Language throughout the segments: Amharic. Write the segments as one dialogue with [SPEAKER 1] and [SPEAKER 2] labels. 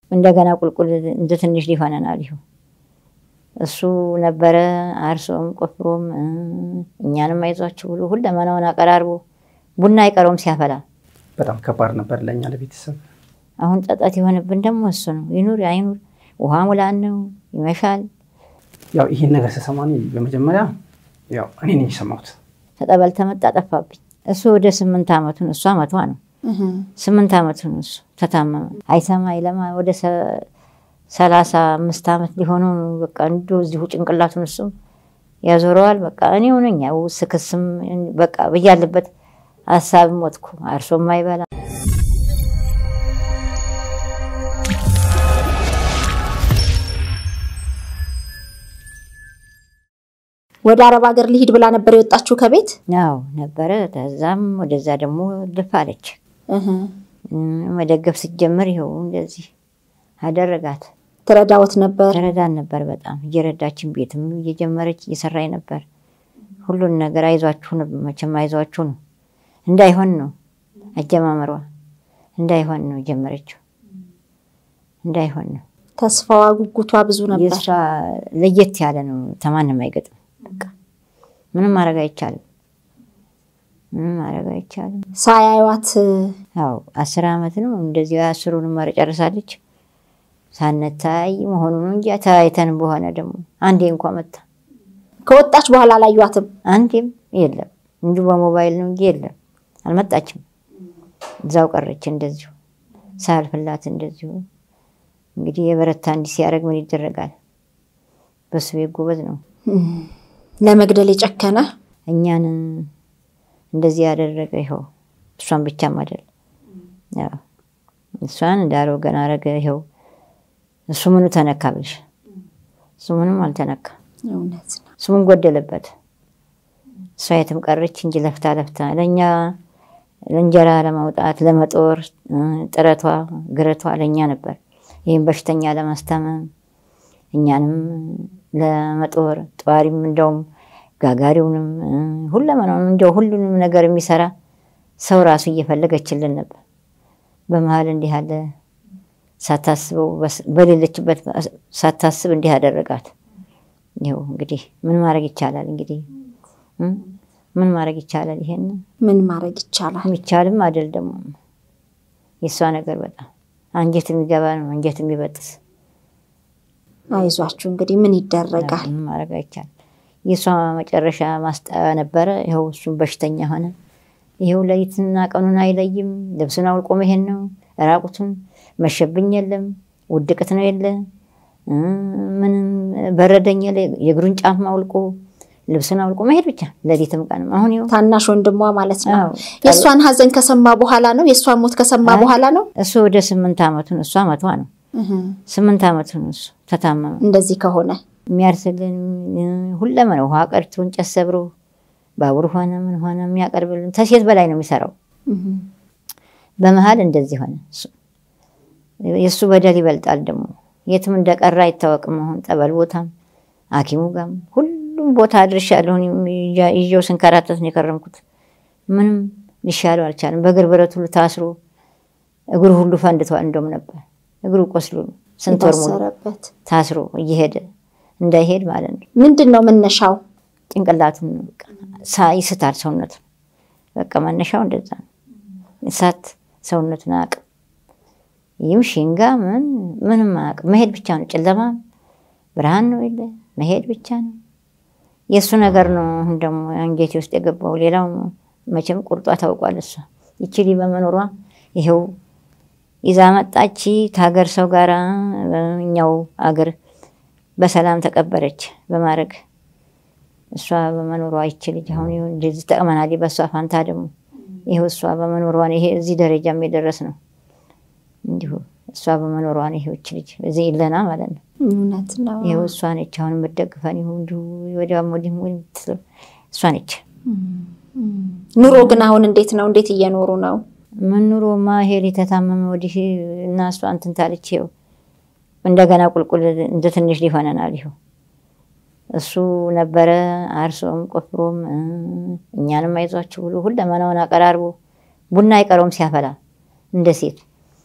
[SPEAKER 1] እንደገና ቁልቁል እንደ ትንሽ ሊሆነናል። ይሁ እሱ ነበረ አርሶም ቆፍሮም እኛንም አይዟችሁ ብሎ ሁለመናውን አቀራርቦ ቡና አይቀረውም ሲያፈላ።
[SPEAKER 2] በጣም ከባድ ነበር ለእኛ ለቤተሰብ።
[SPEAKER 1] አሁን ጸጸት የሆነብን ደግሞ እሱ ነው። ይኑር አይኑር ውሃ ሙላን ነው ይመሻል።
[SPEAKER 2] ያው ይህን ነገር ስሰማ እኔ በመጀመሪያ ያው እኔ ነኝ የሰማሁት።
[SPEAKER 1] ተጠበል ተመጣ ጠፋብኝ። እሱ ወደ ስምንት ዓመቱን እሷ መቷ ነው ስምንት ዓመቱን እሱ ተታመመ። አይሰማ አይለማ ወደ ሰላሳ አምስት ዓመት ሊሆነው ነው። በቃ እንዲ እዚሁ ጭንቅላቱን እሱም ያዞረዋል። በቃ እኔ ሆነኛ ስክስም በቃ ብያለበት ሀሳብ ሞትኩ። አርሶም አይበላ
[SPEAKER 3] ወደ አረብ ሀገር ልሂድ ብላ ነበር የወጣችሁ ከቤት?
[SPEAKER 1] ያው ነበረ። ከዛም ወደዛ ደግሞ ልፍ አለች። መደገፍ ስትጀምር ይኸው እንደዚህ አደረጋት።
[SPEAKER 3] ትረዳዎት ነበር?
[SPEAKER 1] ትረዳን ነበር በጣም እየረዳችን ቤትም እየጀመረች እየሰራኝ ነበር። ሁሉን ነገር አይዟችሁ ነው መቼም አይዟችሁ ነው እንዳይሆን ነው አጀማመሯ እንዳይሆን ነው ጀመረችው እንዳይሆን ነው።
[SPEAKER 3] ተስፋዋ ጉጉቷ ብዙ ነበር።
[SPEAKER 1] የእሷ ለየት ያለ ነው። ተማንም አይገጥም። በቃ ምንም ማድረግ አይቻልም። ምንም ማድረግ አይቻልም።
[SPEAKER 3] ሳያዩዋት
[SPEAKER 1] ያው አስር ዓመት ነው እንደዚህ አስሩንም ማረ ጨርሳለች። ሳነታይ መሆኑ ነው እንጂ ተያይተን በሆነ ደግሞ አንዴ እንኳ መታ
[SPEAKER 3] ከወጣች በኋላ አላዩዋትም።
[SPEAKER 1] አንዴም የለም እንዲሁ በሞባይል ነው እንጂ የለም አልመጣችም። እዛው ቀረች እንደዚሁ ሳያልፍላት እንደዚሁ እንግዲህ የበረታ እንዲህ ሲያደርግ ምን ይደረጋል? በሱ ቤት ጎበዝ ነው።
[SPEAKER 3] ለመግደል የጨከነ
[SPEAKER 1] እኛን እንደዚህ ያደረገ ይኸው እሷን ብቻም አይደል እሷን እንዳለው ገና አረገ። ይኸው እሱ ምኑ ተነካ ብልሽ እሱ ምንም አልተነካ።
[SPEAKER 3] እውነት ነው።
[SPEAKER 1] ስሙን ጎደለበት። እሷ የትም ቀረች እንጂ ለፍታ ለፍታ ለእኛ ለእንጀራ ለማውጣት ለመጦር ጥረቷ ግረቷ ለእኛ ነበር። ይህም በሽተኛ ለማስታመም እኛንም ለመጦር ጠዋሪም እንደውም ጋጋሪውንም ሁለመናውንም እንደው ሁሉንም ነገር የሚሰራ ሰው ራሱ እየፈለገችልን ነበር። በመሀል እንዲህ አለ ሳታስበው በሌለችበት ሳታስብ እንዲህ አደረጋት። ይኸው እንግዲህ ምን ማድረግ ይቻላል? እንግዲህ ምን ማድረግ ይቻላል? ይሄን
[SPEAKER 3] ምን ማድረግ ይቻላል?
[SPEAKER 1] የሚቻልም አይደል ደግሞ የእሷ ነገር በጣም አንጀት የሚገባ ነው፣ አንጀት የሚበጥስ
[SPEAKER 3] አይዟችሁ እንግዲህ ምን ይደረጋል?
[SPEAKER 1] ምን ማድረግ አይቻልም። የእሷ መጨረሻ ማስጠያ ነበረ። ይኸው እሱም በሽተኛ ሆነ። ይኸው ሌሊትና ቀኑን አይለይም። ልብሱን አውልቆ መሄድ ነው። ራቁቱን መሸብኝ የለም ውድቅት ነው የለ ምንም በረደኝ የለ የእግሩን ጫማ አውልቆ ልብሱን አውልቆ መሄድ ብቻ ሌሊትም ቀንም። አሁን ይኸው
[SPEAKER 3] ታናሽ ወንድሟ ማለት ነው።
[SPEAKER 1] አዎ።
[SPEAKER 3] የእሷን ሀዘን ከሰማ በኋላ ነው የእሷን ሞት ከሰማ በኋላ ነው
[SPEAKER 1] እሱ ወደ ስምንት ዓመቱን እሷ መቷ ነው ስምንት ዓመቱን እሱ ተታመመ።
[SPEAKER 3] እንደዚህ ከሆነ
[SPEAKER 1] የሚያርስልን ሁለመን ውሃ ቀድቶ እንጨት ሰብሮ ባቡር ሆነ ምን ሆነ የሚያቀርብልን ተሴት በላይ ነው የሚሰራው። በመሀል እንደዚህ ሆነ። እሱ- የእሱ በደል ይበልጣል ደግሞ የትም እንደቀረ አይታወቅም። አሁን ጠበል ቦታም ሐኪሙ ጋም ሁሉም ቦታ አድርሻለሁ። እኔም ይዣ- ይዤው ስንከራተት ነው የከረምኩት። ምንም ሊሻለው አልቻለም። በእግር ብረት ሁሉ ታስሮ እግሩ ሁሉ ፈንድቷል። እንደውም ነበር እግሩ ቆስሎ ስንት ወር ሙሉ
[SPEAKER 3] የታሰረበት
[SPEAKER 1] ታስሮ እየሄደ እንዳይሄድ ማለት ነው።
[SPEAKER 3] ምንድን ነው መነሻው?
[SPEAKER 1] ጭንቅላቱን በቃ ሳ- ይስታል ሰውነቱን። በቃ መነሻው እንደዛ ነው። እሳት ሰውነቱን አያውቅም። ይህም ሽንጋ ምን ምንም አያውቅም። መሄድ ብቻ ነው። ጨለማ ብርሃን ነው የለ መሄድ ብቻ ነው። የእሱ ነገር ነው። አሁን ደግሞ አንጀቴ ውስጥ የገባው ሌላው መቼም ቁርጧ ታውቋል። እሷ ይችሊ በመኖሯ ይኸው ይዛ መጣች ከሀገር ሰው ጋር እኛው አገር በሰላም ተቀበረች በማድረግ እሷ በመኖሯ ይች ልጅ አሁን ይሁን እንደዚህ ጠቅመናል። በእሷ ፋንታ ደግሞ ይኸው እሷ በመኖሯ ነው ይሄ እዚህ ደረጃም የደረስ ነው። እንዲሁ እሷ በመኖሯ ነው ይኸው ይች ልጅ እዚህ ይለና ማለት ነው።
[SPEAKER 3] እውነት ነው።
[SPEAKER 1] ይኸው እሷ ነች አሁን የምትደግፈን ይሁ እንዲሁ ወዲያም ወዲህም የምትለው እሷ ነች።
[SPEAKER 3] ኑሮ ግን አሁን እንዴት ነው? እንዴት እየኖሩ ነው?
[SPEAKER 1] ምን ኑሮማ ሄል የተታመመ ወዲህ እና እሷ እንትን ታለች። ይኸው እንደገና ቁልቁል እንደ ትንሽ ሊሆነናል። ይኸው እሱ ነበረ አርሶም ቆፍሮም እ እኛንም አይዟችሁ ብሎ ሁለመናውን አቀራርቦ ቡና አይቀረውም ሲያፈላ እንደ ሴት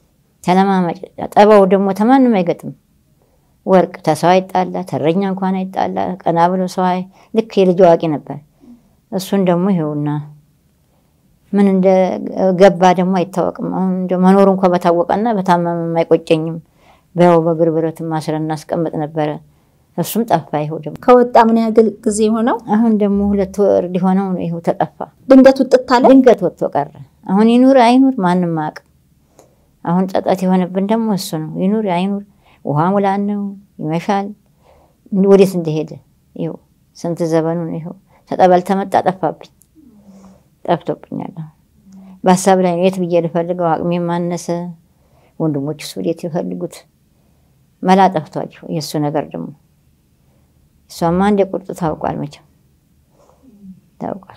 [SPEAKER 1] ተለማማጭ ጠባው ደግሞ ተማንም አይገጥም። ወርቅ ተሰው አይጣላ፣ ተረኛ እንኳን አይጣላ። ቀና ብሎ ሰው አይ ልክ የልጅ አዋቂ ነበር። እሱን ደግሞ ይኸውና ምን እንደ ገባ ደግሞ አይታወቅም። አሁን እንደ መኖሩ እንኳ በታወቀና በታመመም አይቆጨኝም። በያው በእግር ብረትም ማስረን እናስቀምጥ ነበረ። እሱም ጠፋ። ይኸው ደግሞ
[SPEAKER 3] ከወጣ ምን ያህል ጊዜ ሆነው?
[SPEAKER 1] አሁን ደግሞ ሁለት ወር ሊሆነው ነው። ይኸው ተጠፋ።
[SPEAKER 3] ድንገት ውጥት አለ።
[SPEAKER 1] ድንገት ወጥቶ ቀረ። አሁን ይኑር አይኑር ማንም አያውቅም። አሁን ጸጸት የሆነብን ደግሞ እሱ ነው። ይኑር አይኑር ውሃ ሙላን ነው ይመሻል። ወዴት እንደሄደ ይኸው ስንት ዘመኑ ነው። ይኸው ተጠበል ተመጣ ጠፋብኝ፣ ጠፍቶብኛል። በሀሳብ ላይ ነው። የት ብዬ ልፈልገው? አቅሜ ማነሰ። ወንድሞች እሱ ወዴት ይፈልጉት? መላ ጠፍቷቸው የእሱ ነገር ደግሞ እሷማ እንደ ቁርጡ ታውቋል፣ መቼም ታውቋል።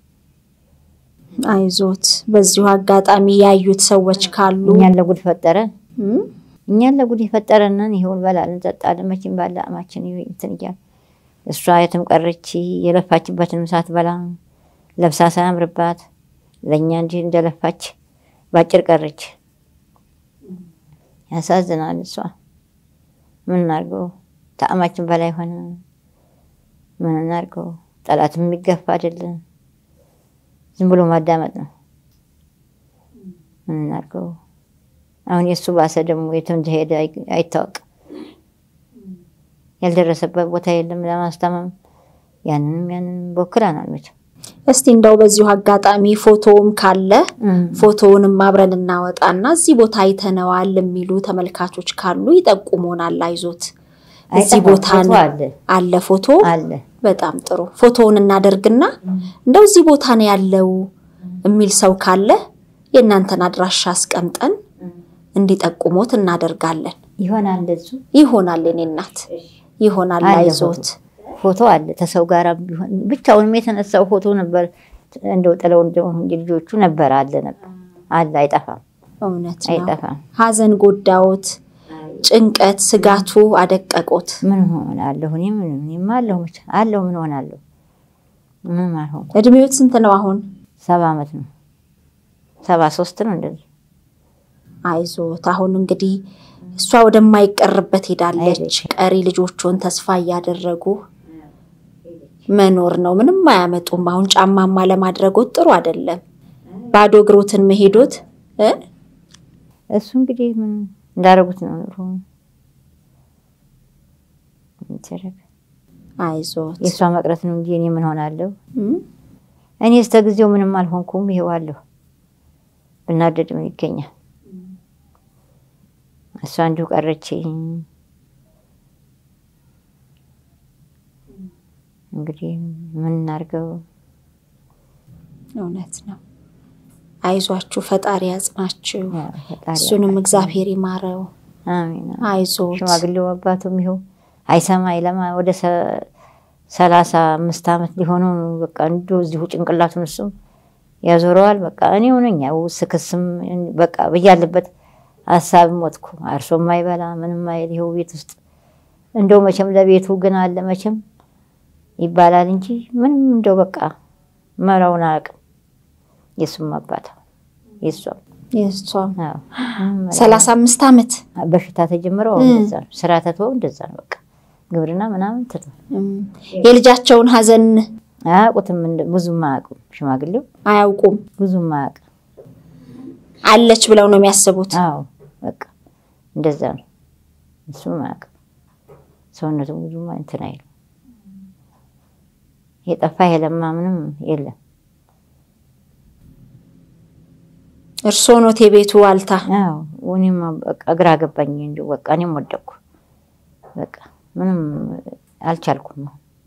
[SPEAKER 3] አይዞት። በዚሁ አጋጣሚ ያዩት ሰዎች ካሉ
[SPEAKER 1] እኛን ለጉድ ፈጠረ
[SPEAKER 3] እም?
[SPEAKER 1] እኛን ለጉድ የፈጠረንን ይኸው እንበላለን እንጠጣለን። መቼም ባለ አማችን እንትን እያለ እሷ የትም ቀረች። የለፋችበትንም ሳትበላ ለብሳ ሳያምርባት ለእኛ እንጂ እንደለፋች ባጭር ቀረች። ያሳዝናል። እሷ ምን እናድርገው? ተአማችን በላይ ሆነ። ምን እናድርገው? ጠላት የሚገፋ አይደለም። ዝም ብሎ ማዳመጥ ነው። ምን እናድርገው? አሁን የእሱ ባሰ ደግሞ የትም እንደሄደ አይ- አይታወቅም። ያልደረሰበት ቦታ የለም ለማስታመም። ያንንም ያንንም ቦክረናል መቼም
[SPEAKER 3] እስቲ እንደው በዚሁ አጋጣሚ ፎቶውም ካለ ፎቶውንም አብረን እናወጣና እዚህ ቦታ አይተነዋል የሚሉ ተመልካቾች ካሉ ይጠቁሙናል። አይዞት እዚህ
[SPEAKER 1] አይጠፋም።
[SPEAKER 3] ቦታ
[SPEAKER 1] ፎቶ
[SPEAKER 3] ነው
[SPEAKER 1] አለ
[SPEAKER 3] አለ ፎቶ።
[SPEAKER 1] አለ
[SPEAKER 3] በጣም ጥሩ ፎቶውን እናደርግና እንደው እዚህ ቦታ ነው ያለው የሚል ሰው ካለ የእናንተን አድራሻ አስቀምጠን እንዲጠቁሙት እናደርጋለን።
[SPEAKER 1] ይሆናል እንደሱ
[SPEAKER 3] ይሆናል የኔ እናት ይሆናል።
[SPEAKER 1] አለ
[SPEAKER 3] አይዞት
[SPEAKER 1] ፎቶ አለ ተሰው ጋር ቢሆን ብቻውንም የተነሳው ፎቶ ነበር። እንደው ጥለው እንደው እንጂ ልጆቹ ነበር አለ ነበር አለ አይጠፋም
[SPEAKER 3] እውነት ነው።
[SPEAKER 1] አይጠፋም።
[SPEAKER 3] ሀዘን ጎዳዎት፣ ጭንቀት፣ ስጋቱ አደቀቆት።
[SPEAKER 1] ምን ሆናለሁ እኔ ምን እኔማ አለሁ ብቻ አለሁ ምን ሆናለሁ ምንም አልሆንኩም።
[SPEAKER 3] እድሜዎት ስንት ነው አሁን?
[SPEAKER 1] ሰባ ዓመት ነው ሰባ ሶስት ነው እንደዚህ
[SPEAKER 3] አይዞት አሁን እንግዲህ እሷ ወደማይቀርበት ሄዳለች።
[SPEAKER 1] ሄደች።
[SPEAKER 3] ቀሪ ልጆቹን ተስፋ እያደረጉ መኖር ነው። ምንም አያመጡም። አሁን ጫማማ ለማድረጎት ጥሩ አይደለም። ባዶ እግሮትን መሄዶት እ
[SPEAKER 1] እሱ እንግዲህ ምን እንዳደረጉት ነው ኑሮ ምን ይደረግ።
[SPEAKER 3] አይዞት
[SPEAKER 1] የእሷ መቅረት ነው እንጂ እኔ ምን ሆናለሁ?
[SPEAKER 3] እም?
[SPEAKER 1] እኔ እስከ ጊዜው ምንም አልሆንኩም። ይሄዋለሁ ብናደድ ምን ይገኛል? እሷ እንዲሁ ቀረች። እንግዲህ ምን እናድርገው?
[SPEAKER 3] እውነት ነው። አይዟችሁ፣ ፈጣሪ ያጽናችሁ፣
[SPEAKER 1] ያው ፈጣሪ
[SPEAKER 3] እሱንም እግዚአብሔር ይማረው።
[SPEAKER 1] አሜን።
[SPEAKER 3] አይዞት
[SPEAKER 1] ሽማግሌው አባቱም ይኸው አይሰማ አይለማ ወደ ሰ- ሰላሳ አምስት ዓመት ሊሆነው ነው። በቃ እንዲሁ እዚሁ ጭንቅላቱን እሱም ያዞረዋል። በቃ እኔው ነኝ ያው ስክስም በቃ ብያለበት ሀሳብ ሞትኩ። አርሶ ማይበላ ምንም አይል ይኸው ቤት ውስጥ እንደው መቼም ለቤቱ ግን አለ መቼም ይባላል እንጂ ምንም እንደው በቃ መራውን አያውቅም። የሱም አባት የሷም
[SPEAKER 3] የእሷም
[SPEAKER 1] አዎ ምንም መላ-
[SPEAKER 3] ሰላሳ አምስት ዓመት
[SPEAKER 1] በሽታ ተጀምረው እንደዛ ነው። ስራ ተትወው እንደዛ ነው። በቃ ግብርና ምናምን ትቶ
[SPEAKER 3] እም፣ የልጃቸውን ሀዘን
[SPEAKER 1] አያውቁትም። እንደ- ብዙም አያውቁም። ሽማግሌው
[SPEAKER 3] አያውቁም።
[SPEAKER 1] ብዙም አያውቅም።
[SPEAKER 3] አለች ብለው ነው የሚያስቡት።
[SPEAKER 1] አዎ በቃ እንደዛ ነው። እሱም አያውቅም። ሰውነቱ ብዙም እንትን አይልም። የጠፋ የለማ ምንም የለም።
[SPEAKER 3] እርስዎ ኖት የቤቱ ዋልታ።
[SPEAKER 1] አዎ እኔም በቃ ግራ ገባኝ። እንዲሁ በቃ እኔም ወደቅኩ። በቃ ምንም አልቻልኩም።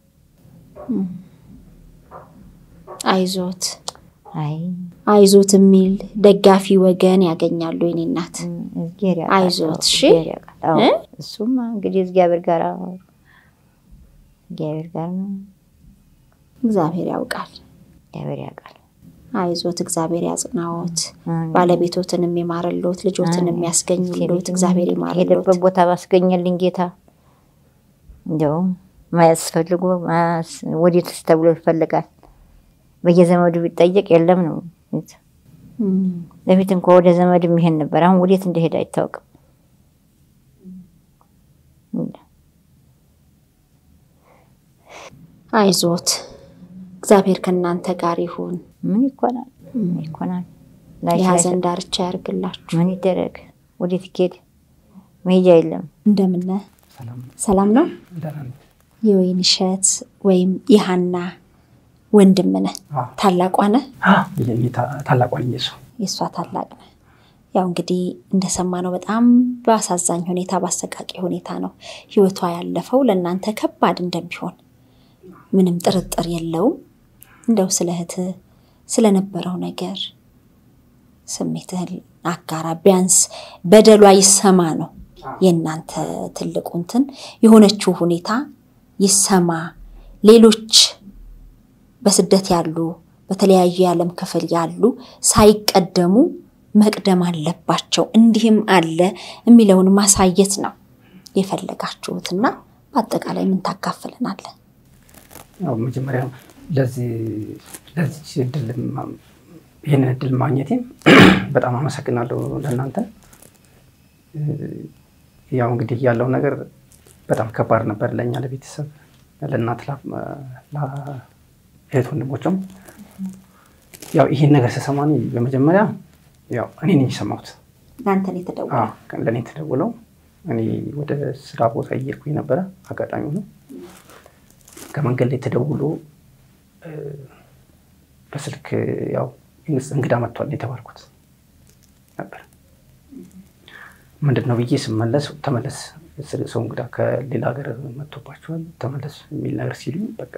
[SPEAKER 3] አይዞት
[SPEAKER 1] አይ
[SPEAKER 3] አይዞት የሚል ደጋፊ ወገን ያገኛሉ። የኔ እናት
[SPEAKER 1] እግዚአብሔር ያውቃል።
[SPEAKER 3] አይዞት፣ እሺ?
[SPEAKER 1] እግዚአብሔር ያውቃል። አዎ
[SPEAKER 3] እ?
[SPEAKER 1] እሱማ እንግዲህ እግዚአብሔር ጋር እግዚአብሔር ጋር ነው።
[SPEAKER 3] እግዚአብሔር ያውቃል።
[SPEAKER 1] እግዚአብሔር ያውቃል።
[SPEAKER 3] አይዞት፣ እግዚአብሔር ያጽናዎት፣
[SPEAKER 1] አሜን።
[SPEAKER 3] ባለቤቶትን የሚማርሎት፣ ልጆትን
[SPEAKER 1] አሜን።
[SPEAKER 3] የሚያስገኝሎት እግዚአብሔር ይማርሎት።
[SPEAKER 1] ሄደበት ቦታ ባስገኘልኝ ጌታ እንደው ማያስፈልጎ ወዴትስ ተብሎ ይፈልጋል። በየዘመዱ ቢጠየቅ የለም ነው። በፊት እንኳ ወደ ዘመድ የሚሄድ ነበር። አሁን ወዴት እንደሄደ አይታወቅም።
[SPEAKER 3] አይዞት፣ እግዚአብሔር ከእናንተ ጋር ይሁን።
[SPEAKER 1] ምን ይኮናል? ምን ይኮናል? ላይ
[SPEAKER 3] የሀዘን ዳርቻ ያርግላችሁ።
[SPEAKER 1] ምን ይደረግ? ወዴት ይኬድ? መሄጃ የለም።
[SPEAKER 3] እንደምነ
[SPEAKER 2] ሰላም
[SPEAKER 3] ሰላም ነው።
[SPEAKER 2] ደህና ነኝ።
[SPEAKER 3] የወይን እሸት ወይም የሀና ወንድም ነህ።
[SPEAKER 2] አዎ።
[SPEAKER 3] ታላቋ ነህ።
[SPEAKER 2] አ፣ የኔ ታ- ታላቋ ነኝ የእሷ።
[SPEAKER 3] የእሷ ታላቅ ነህ። ያው እንግዲህ እንደሰማነው በጣም በአሳዛኝ ሁኔታ በአሰቃቂ ሁኔታ ነው ህይወቷ ያለፈው። ለእናንተ ከባድ እንደሚሆን ምንም ጥርጥር የለውም። እንደው ስለ እህትህ ስለነበረው ነገር ስሜትህን አጋራ። ቢያንስ በደሏ ይሰማ ነው የእናንተ ትልቁ እንትን የሆነችው ሁኔታ ይሰማ። ሌሎች በስደት ያሉ በተለያዩ የዓለም ክፍል ያሉ ሳይቀደሙ መቅደም አለባቸው። እንዲህም አለ የሚለውን ማሳየት ነው የፈለጋችሁትና በአጠቃላይ ምን ታካፍለናለን?
[SPEAKER 2] ያው መጀመሪያ ለዚህ ለዚች እድል ማ- ይህንን እድል ማግኘቴም በጣም አመሰግናለሁ ለእናንተ። እ፣ ያው እንግዲህ ያለው ነገር በጣም ከባድ ነበር ለእኛ ለቤተሰብ፣ ለእናት፣ ላ- ላ- እህት ወንድሞችም። ያው ይህን ነገር ስሰማ እኔ በመጀመሪያ ያው እኔ ነኝ የሰማሁት።
[SPEAKER 3] እናንተን የተደወለ
[SPEAKER 2] አዎ፣ ለእኔ ተደውለው እኔ ወደ ስራ ቦታ እየሄድኩኝ ነበረ። አጋጣሚ ሆኖ ከመንገድ ላይ ተደውሎ እ፣ በስልክ ያው እንግስ- እንግዳ መጥቷል ነው የተባልኩት ነበር። ምንድን ነው ብዬ ስመለስ ተመለስ፣ ስ- ሰው እንግዳ ከሌላ ሀገር መጥቶባቸዋል ተመለስ የሚል ነገር ሲሉኝ በቃ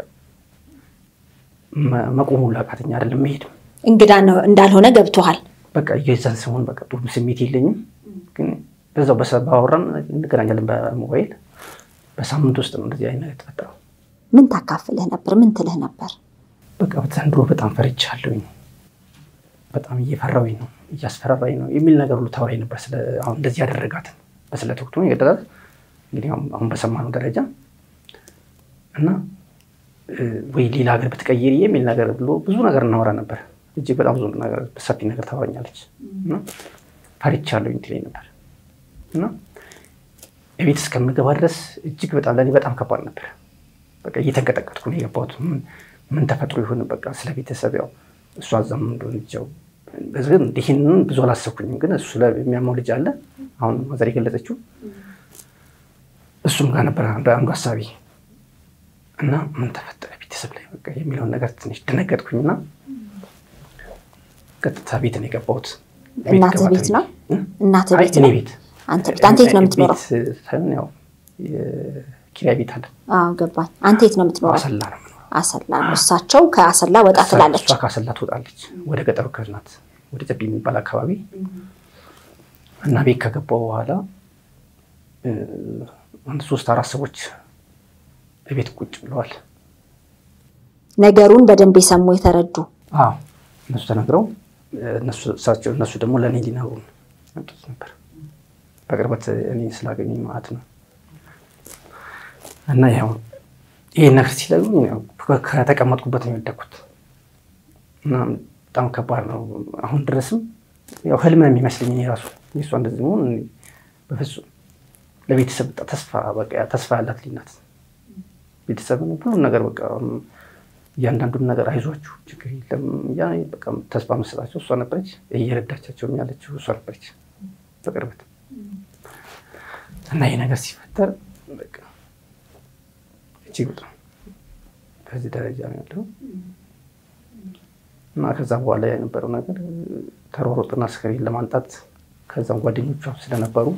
[SPEAKER 2] መ- መቆሙ ላቃተኛ አይደለም መሄድም
[SPEAKER 3] እንግዳ ነው እንዳልሆነ ገብቶሃል።
[SPEAKER 2] በቃ የዛን ሰሞን በቃ ጥሩ ስሜት የለኝም። ግን በዛው በሰ- ባወራን እንገናኛለን በሞባይል በሳምንት ውስጥ ነው እንደዚህ አይነት የተፈጠረው።
[SPEAKER 3] ምን ታካፍልህ ነበር? ምን ትልህ ነበር?
[SPEAKER 2] በቃ ዘንድሮ በጣም ፈርቻለሁኝ፣ በጣም እየፈራሁኝ ነው፣ እያስፈራራኝ ነው የሚል ነገር ሁሉ ታወራኝ ነበር። ስለ አሁን እንደዚህ ያደረጋትን በስለት ወቅቱ የገደላት እንግዲህ አሁን- አሁን በሰማነው ደረጃ እና እ፣ ወይ ሌላ ሀገር ብትቀይሪ የሚል ነገር ብሎ ብዙ ነገር እናወራ ነበር። እጅግ በጣም ብዙ ነገር ሰፊ ነገር ታወራኛለች እና ፈርቻለሁኝ ትለኝ ነበር እና የቤት እስከምገባ ድረስ እጅግ በጣም ለእኔ በጣም ከባድ ነበር። በቃ እየተንቀጠቀጥኩ ነው የገባሁት። ምን ምን ተፈጥሮ ይሆን በቃ ስለ ቤተሰብ ያው እሷ እዛም እንደሆነ ልጃው ግን ይህንን ብዙ አላሰብኩኝም። ግን እሱ ላይ የሚያመው ልጅ አለ አሁን ማዘር የገለጸችው እሱም ጋር ነበር አንዱ አንዱ ሀሳቢ እና ምን ተፈጠረ ቤተሰብ ላይ በቃ የሚለውን ነገር ትንሽ ደነገጥኩኝና ቀጥታ ቤት ነው የገባሁት። ቤት
[SPEAKER 3] እናትህ
[SPEAKER 2] ገባ
[SPEAKER 3] ቤት ነው?
[SPEAKER 2] እ?
[SPEAKER 3] እናትህ
[SPEAKER 2] አይ
[SPEAKER 3] ቤት
[SPEAKER 2] እኔ
[SPEAKER 3] ነው?
[SPEAKER 2] ቤት
[SPEAKER 3] አንተ ቤት አንተ የት ነው የምትኖረው?
[SPEAKER 2] ቤት ሳይሆን ያው የኪራይ ቤት አለ
[SPEAKER 3] አዎ ገባኝ። አንተ የት ነው የምትኖረው?
[SPEAKER 2] አሰላ ነው የምኖረው።
[SPEAKER 3] አሰላ ነው። እሳቸው ከአሰላ ወጣ ትላለች።
[SPEAKER 2] እሷ ካሰላ ትወጣለች ወደ ገጠሩ ክፍል ናት፣ ወደ ጨቢ የሚባል አካባቢ እና ቤት ከገባው በኋላ እ፣ አንድ ሶስት አራት ሰዎች ቤት ቁጭ ብለዋል።
[SPEAKER 3] ነገሩን በደንብ የሰሙ የተረዱ
[SPEAKER 2] አዎ እነሱ ተነግረው እ፣ እነሱ እሳቸው እነሱ ደግሞ ለእኔ ሊነግሩን መጡት ነበር። በቅርበት እኔ ስላገኙኝ ማለት ነው። እና ያው ይህን ነገር ሲለጉኝ ያው ከ- ከተቀመጥኩበት ነው የወደኩት እና በጣም ከባድ ነው። አሁን ድረስም ያው ህልም ነው የሚመስለኝ እኔ ራሱ የእሷ እንደዚህ መሆን እኔ በፍጹም ለቤተሰብ በቃ ተስፋ በቃ ተስፋ ያላት ልጅ ናት። ቤተሰብን ሁሉም ነገር በቃ እያንዳንዱን ነገር አይዟችሁ ችግር የለም እያ በቃ ተስፋ መሰጣቸው እሷ ነበረች። እየረዳቻቸው ያለችው እሷ ነበረች በቅርበት እና ይህ ነገር ሲፈጠር በቃ እጅግ በጣም በዚህ ደረጃ ነው ያለው እና ከዛ በኋላ የነበረው ነገር ተሯሮጥና አስከሬን ለማንጣት ከዛም ጓደኞቿ ስለነበሩ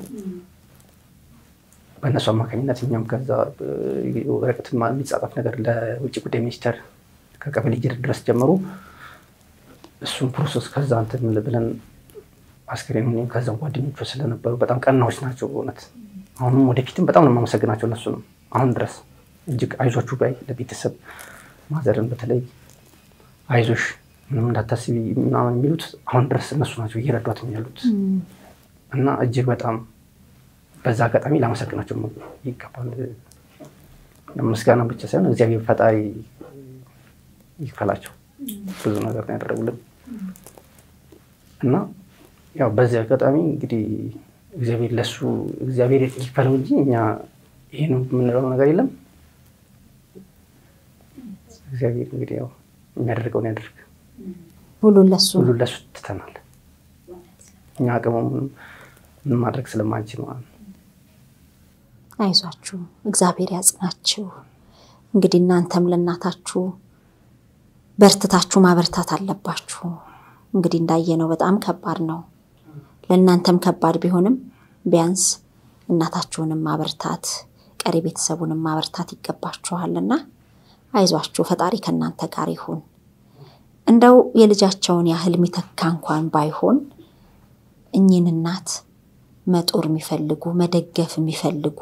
[SPEAKER 2] በእነሱ አማካኝነት እኛም ከዛ ወረቀት የሚጻጻፍ ነገር ለውጭ ጉዳይ ሚኒስቴር ከቀበሌ ጅር ድረስ ጀምሮ እሱን ፕሮሰስ ከዛ እንትን ብለን አስከሬን ከዛ ጓደኞቿ ስለነበሩ በጣም ቀናዎች ናቸው በእውነት አሁንም ወደፊትም በጣም ነው የማመሰግናቸው እነሱ ነው አሁን ድረስ እጅግ አይዟችሁ ባይ ለቤተሰብ ማዘርን በተለይ አይዞሽ ምንም እንዳታስቢ ምናምን የሚሉት አሁን ድረስ እነሱ ናቸው እየረዷት ያሉት እና እጅግ በጣም በዛ አጋጣሚ ላመሰግናቸው ይገባል። ምስጋና ብቻ ሳይሆን እግዚአብሔር ፈጣሪ ይክፈላቸው። ብዙ ነገር ነው ያደረጉልን እና ያው በዚህ አጋጣሚ እንግዲህ እግዚአብሔር ለሱ እግዚአብሔር ይክፈለው እንጂ እኛ ይሄ ነው የምንለው ነገር የለም። እግዚአብሔር እንግዲህ ያው የሚያደርገውን ያደርግ።
[SPEAKER 3] ሁሉን ለሱ
[SPEAKER 2] ሁሉ ለሱ ትተናል። እኛ አቅሙ ምን ማድረግ ስለማንችል ማለት ነው።
[SPEAKER 3] አይዟችሁ፣ እግዚአብሔር ያጽናችሁ። እንግዲህ እናንተም ለእናታችሁ በርትታችሁ ማበርታት አለባችሁ። እንግዲህ እንዳየነው በጣም ከባድ ነው። ለእናንተም ከባድ ቢሆንም ቢያንስ እናታችሁንም ማበርታት ቀሪ ቤተሰቡንም ማበርታት ይገባችኋልና አይዟችሁ፣ ፈጣሪ ከእናንተ ጋር ይሁን። እንደው የልጃቸውን ያህል የሚተካ እንኳን ባይሆን እኚህን እናት መጦር የሚፈልጉ መደገፍ የሚፈልጉ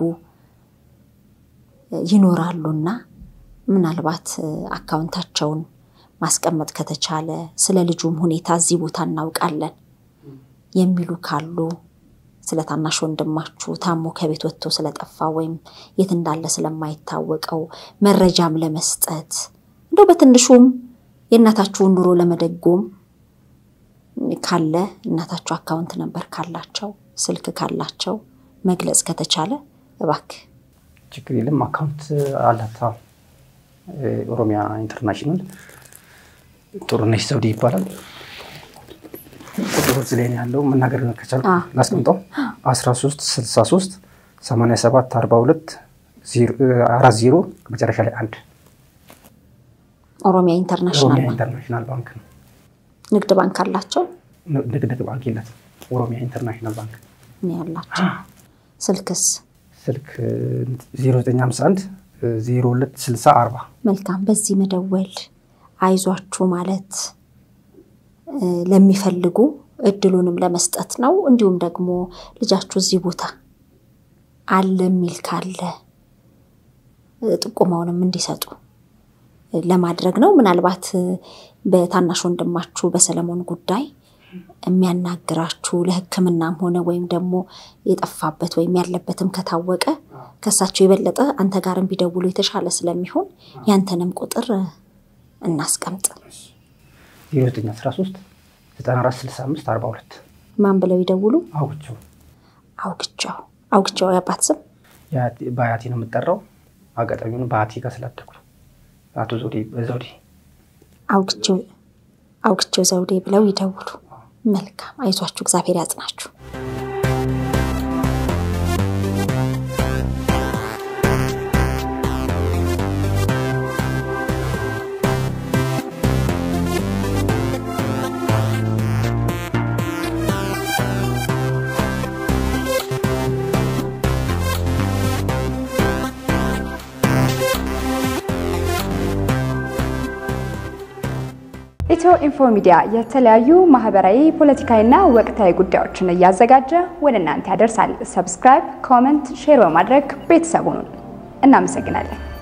[SPEAKER 3] ይኖራሉና ምናልባት አካውንታቸውን ማስቀመጥ ከተቻለ ስለ ልጁም ሁኔታ እዚህ ቦታ እናውቃለን የሚሉ ካሉ ስለ ታናሽ ወንድማችሁ ታሞ ከቤት ወጥቶ ስለጠፋ ወይም የት እንዳለ ስለማይታወቀው መረጃም ለመስጠት እንደው በትንሹም የእናታችሁን ኑሮ ለመደጎም ካለ እናታችሁ አካውንት ነበር ካላቸው ስልክ ካላቸው መግለጽ ከተቻለ እባክህ
[SPEAKER 2] ችግር የለም። አካውንት አላት። አዎ። ኦሮሚያ ኢንተርናሽናል ጥሩነሽ ዘውዴ ይባላል። ቁጥሩ እዚህ ላይ ነው ያለው። መናገር ከቻልኩ
[SPEAKER 3] አዎ።
[SPEAKER 2] ላስቀምጠው 13 63 87 42 40 መጨረሻ ላይ አንድ
[SPEAKER 3] ኦሮሚያ ኢንተርናሽናል
[SPEAKER 2] ኦሮሚያ
[SPEAKER 3] ባንክ
[SPEAKER 2] ኢንተርናሽናል ባንክ ነው።
[SPEAKER 3] ንግድ ባንክ አላቸው
[SPEAKER 2] ንግድ ባንክ የላትም። ኦሮሚያ ኢንተርናሽናል ባንክ
[SPEAKER 3] እኔ ያላቸው ስልክስ
[SPEAKER 2] ስልክ 0951 02 60 40
[SPEAKER 3] መልካም በዚህ መደወል አይዟችሁ ማለት እ፣ ለሚፈልጉ እድሉንም ለመስጠት ነው። እንዲሁም ደግሞ ልጃችሁ እዚህ ቦታ አለ የሚል ካለ እ፣ ጥቆማውንም እንዲሰጡ እ፣ ለማድረግ ነው። ምናልባት እ፣ በታናሽ ወንድማችሁ በሰለሞን ጉዳይ የሚያናግራችሁ ለሕክምናም ሆነ ወይም ደግሞ የጠፋበት ወይም ያለበትም ከታወቀ ከእሳቸው የበለጠ አንተ ጋርም ቢደውሉ የተሻለ ስለሚሆን ያንተንም ቁጥር እ፣ እናስቀምጥ።
[SPEAKER 2] 0913 94 65 42
[SPEAKER 3] ማን ብለው ይደውሉ?
[SPEAKER 2] አውግቸው
[SPEAKER 3] አውግቸው አውግቸው የአባት ስም
[SPEAKER 2] በአያቴ ነው የምጠራው። አጋጣሚውን በአያቴ ጋር ስላደኩ ነው። አቶ ዘውዴ ዘውዴ
[SPEAKER 3] አውግቸው አውግቸው ዘውዴ ብለው ይደውሉ። መልካም አይዟችሁ፣ እግዚአብሔር ያጽናችሁ።
[SPEAKER 4] ኢትዮ ኢንፎ ሚዲያ የተለያዩ ማህበራዊ፣ ፖለቲካዊና ወቅታዊ ጉዳዮችን እያዘጋጀ ወደ እናንተ ያደርሳል። ሰብስክራይብ፣ ኮመንት፣ ሼር በማድረግ ቤተሰቡን እናመሰግናለን።